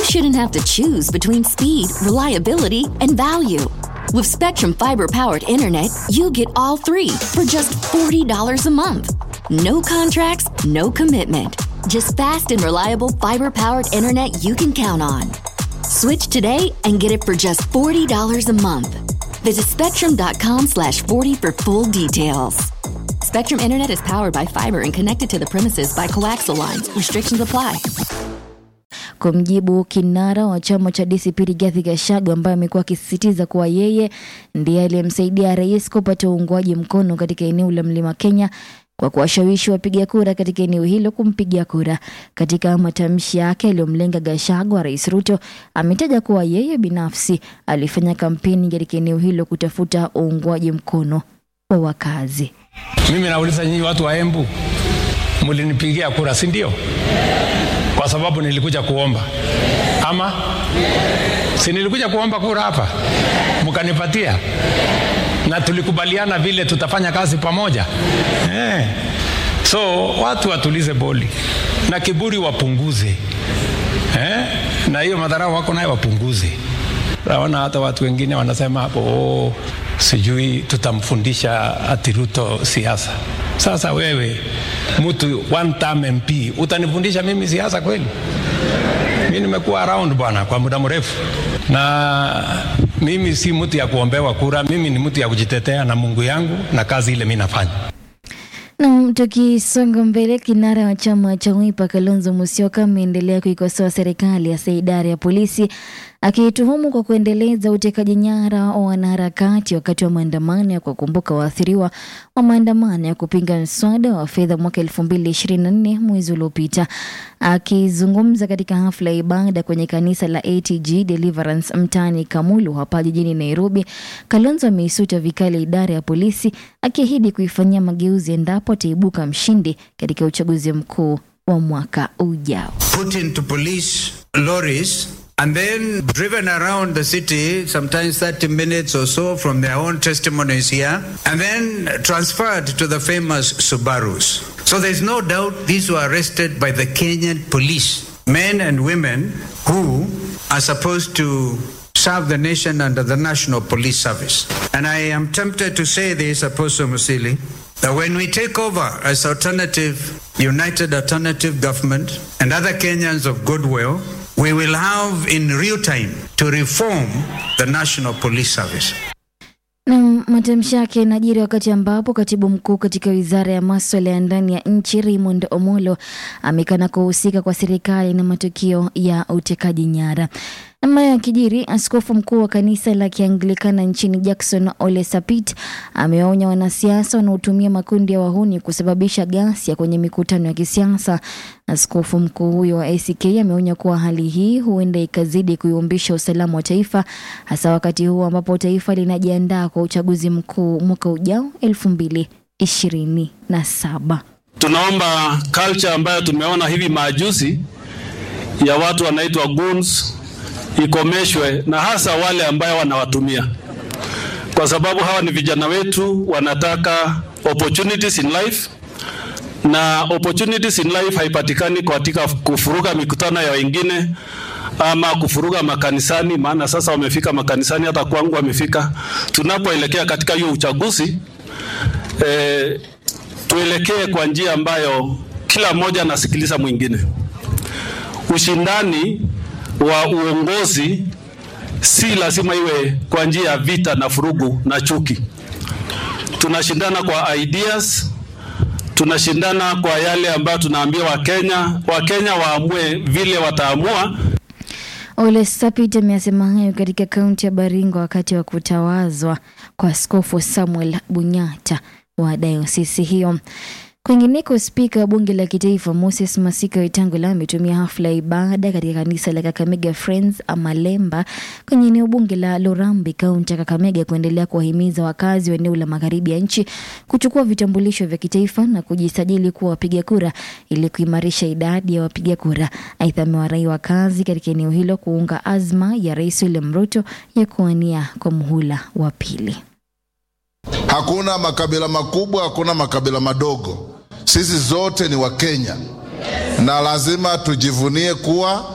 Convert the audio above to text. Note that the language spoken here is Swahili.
shouldn't have to choose between speed, reliability, and value. With Spectrum Fiber powered internet, you get all three for just $40 a month. No contracts, no commitment. Just fast and reliable fiber powered internet you can count on. Switch today and get it for just $40 a month. Visit spectrum.com slash 40 for full details. Spectrum Internet is powered by fiber and connected to the premises by coaxial lines. Restrictions apply. Kwa mjibu kinara wa chama cha DCP Rigathi Gachagua ambaye amekuwa akisisitiza kuwa yeye ndiye aliyemsaidia rais kupata uungwaji mkono katika eneo la Mlima Kenya kwa kuwashawishi wapiga kura katika eneo hilo kumpigia kura. Katika matamshi yake aliyomlenga Gachagua, Rais Ruto ametaja kuwa yeye binafsi alifanya kampeni katika eneo hilo kutafuta uungwaji mkono wa wakazi. Mimi nauliza nyinyi watu wa Embu, mlinipigia kura, si ndio? Kwa sababu nilikuja kuomba ama si nilikuja kuomba kura hapa, mkanipatia na tulikubaliana vile tutafanya kazi pamoja eh. So watu watulize boli na kiburi wapunguze eh? na hiyo madharau wako nayo wapunguze. Naona hata watu wengine wanasema hapo oh, sijui tutamfundisha ati Ruto siasa. Sasa wewe mtu one term MP utanifundisha mimi siasa kweli? Mi nimekuwa around bwana kwa muda mrefu, na mimi si mtu ya kuombewa kura. Mimi ni mtu ya kujitetea na Mungu yangu na kazi ile mi nafanya. Nam, tukisonga mbele, kinara wa chama cha Wiper Kalonzo Musyoka ameendelea kuikosoa serikali hasa idara ya polisi akiituhumu kwa kuendeleza utekaji nyara wa wanaharakati wakati wa maandamano ya kuwakumbuka waathiriwa wa maandamano ya kupinga mswada wa fedha mwaka 2024 mwezi uliopita. Akizungumza katika hafla ya ibada kwenye kanisa la ATG Deliverance mtaani Kamulu hapa jijini Nairobi, Kalonzo ameisuta vikali idara ya polisi akiahidi kuifanyia mageuzi endapo ataibuka mshindi katika uchaguzi mkuu wa mwaka ujao. put into police lorries and then driven around the city, sometimes 30 minutes or so from their own testimonies here, and then transferred to the famous Subarus. So there's no doubt these were arrested by the Kenyan police, men and women who are supposed to serve the nation under the National Police Service. And I am tempted to say this, Apostle Musili, that when we take over as alternative, united alternative government and other Kenyans of goodwill, we will have in real time to reform the National Police Service. Na matamshi yake yanajiri wakati ambapo katibu mkuu katika wizara ya maswala ya ndani ya nchi Raymond Omolo amekana kuhusika kwa serikali na matukio ya utekaji nyara. Ama ya kijiri, askofu mkuu wa kanisa la Kianglikana nchini Jackson Ole Sapit amewaonya wanasiasa wanaotumia makundi ya wahuni kusababisha ghasia kwenye mikutano ya kisiasa. Askofu mkuu huyo wa ACK ameonya kuwa hali hii huenda ikazidi kuyumbisha usalama wa taifa, hasa wakati huu ambapo taifa linajiandaa kwa uchaguzi mkuu mwaka ujao elfu mbili ishirini na saba. Tunaomba culture ambayo tumeona hivi majuzi ya watu wanaitwa goons ikomeshwe, na hasa wale ambayo wanawatumia, kwa sababu hawa ni vijana wetu, wanataka opportunities in life, na opportunities in life haipatikani katika kufuruga mikutano ya wengine ama kufuruga makanisani, maana sasa wamefika makanisani, hata kwangu wamefika. Tunapoelekea katika hiyo uchaguzi eh, tuelekee kwa njia ambayo kila mmoja anasikiliza mwingine. Ushindani wa uongozi si lazima iwe kwa njia ya vita na furugu na chuki. Tunashindana kwa ideas, tunashindana kwa yale ambayo tunaambia Wakenya. Wakenya waamue vile wataamua. Ole Sapit ameyasema hayo katika kaunti ya Baringo wakati wa kutawazwa kwa Askofu Samuel Bunyata wa dayosisi hiyo. Kwingineko, spika wa bunge la kitaifa Moses Masika Wetangula ametumia hafla ya ibada katika kanisa la Kakamega Friends Amalemba kwenye eneo bunge la Lorambi, kaunti ya Kakamega, kuendelea kuwahimiza wakazi wa eneo la magharibi ya nchi kuchukua vitambulisho vya kitaifa na kujisajili kuwa wapiga kura ili kuimarisha idadi ya wapiga kura. Aidha, amewarai wakazi katika eneo hilo kuunga azma ya Rais William Ruto ya kuwania kwa muhula wa pili. Hakuna makabila makubwa, hakuna makabila madogo. Sisi zote ni Wakenya na lazima tujivunie kuwa